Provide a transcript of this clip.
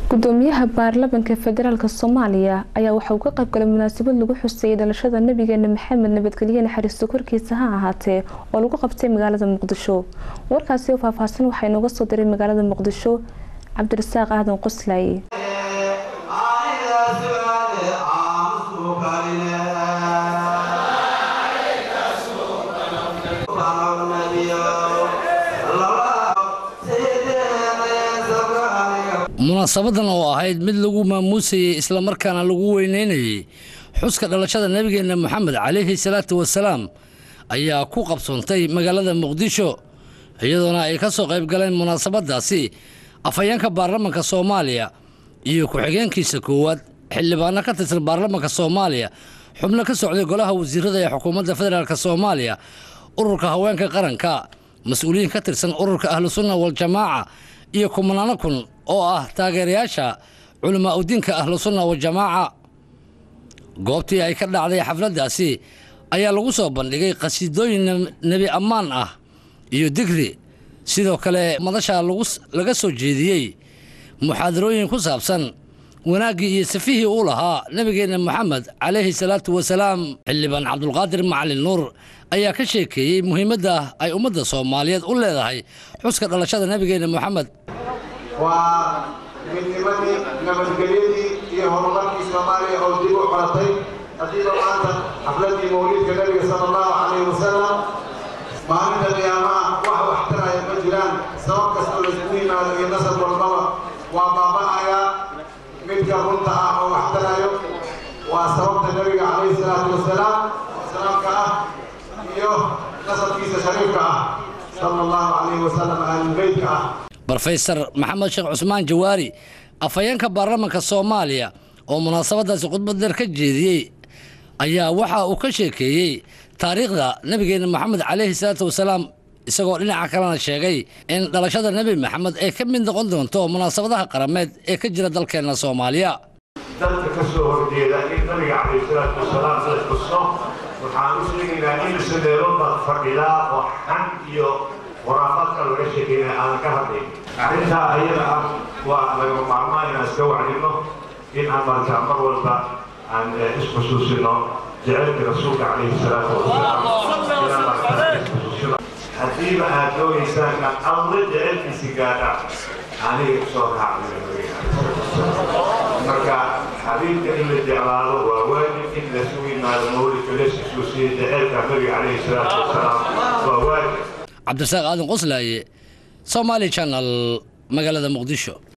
gudoomiyaha baarlamaanka federaalk soomaaliya ayaa waxa uu ka qaybgalay munaasabad lagu xuseeyay dhalashada nabigeena maxamed nabadgelye naxariisto korkiisa ha ahaatee oo lagu qabtay magaalada muqdisho warkaasi oo faahfaahsan waxaa inooga soo diray magaalada muqdisho cabdirasaaq aadan qoslaaye munaasabadan oo ahayd mid lagu maamuusayey islamarkaana lagu weyneynayey xuska dhalashada nebigeenna moxamed calayhi salaatu wasalaam ayaa ku qabsoontay magaalada muqdisho iyadoona ay ka soo qayb galeen munaasabadaasi afhayeenka baarlamanka soomaaliya iyo ku-xigeenkiisa koowaad xildhibaano ka tirsan baarlamanka soomaaliya xubno ka socday golaha wasiirada ee xukuumadda federaalk soomaaliya ururka haweenka qaranka mas-uuliyiin ka tirsan ururka ahlusunna waljamaaca iyo kumanaano kun oo ah taageerayaasha culamaa udiinka ahlusunna wajamaaca goobtii ay ka dhacday xafladdaasi ayaa lagu soo bandhigay qhasiidooyin nebi ammaan ah iyo digri sidoo kale madasha laga soo jeediyey muxaadarooyin ku saabsan wanaaggii iyo safihii uu lahaa nebigeenna moxamed calayhi salaatu wasalaam xildhibaan cabdulqaadir macalin nuur ayaa ka sheekeeyey muhiimadda ay ummadda soomaaliyeed u leedahay xuska dhalashada nebigeenna moxamed waa midnimadii nabadgelyadii iyo horumarkii soomaaliya oo dib u coratay haddiiba maanta xafladii mawliidka nebiga sala allahu calayhi wasalam maalinta qiyaamaha wax waxtaraya ma jiraan sabab kastoo laisku yimaado iyo nasab walbaba waa baaba'ayaa midka runta ah oo waxtarayo waa sababta nebiga calayhi salaatu wasalaam salaamka ah iyo nasabkiisa shariifka ah sala allahu calayhi wasalam ahlulbeytka ah brofesor maxamed sheekh cusmaan jawaari afhayeenka baarlamanka soomaaliya oo munaasabadaasi khudbad dheer ka jeediyey ayaa waxa uu ka sheekeeyey taariikhda nebigeenna moxamed calayhi salaatu wasalaam isagoo dhinaca kalena sheegay in dhalashada nebi maxamed ay ka mid noqon doonto munaasabadaha qarameed ee ka jira dalkeenna soomaaliya dadka ka soo horjeeda in nabiga calayhi salaatu wasalaam la xusno waxaan u sheegaynaa in sadeelo baad fadhidaa oo xan iyo waraafaadka laga sheekeynaya aanan ka hadlayn arrintaa ayada ah waa laga maarmaa inaan iska wacdino in aan markaa mar walba aan isxusuusino jecelka rasuulka calayhi salaatu wasalaam inaan markaa isxusuusino haddiiba aad doonaysaan inaad alla jecelkiisi gaadha aniga soo raacday marka xabiibka in la jeclaado waa waajib in lasu yimaado mawlidka lesxusuusiya jecelka nabiga calayhi salaatu wasalaam waa waajib cabdirasaaq aadan qoslaaye somaali janal magaalada muqdisho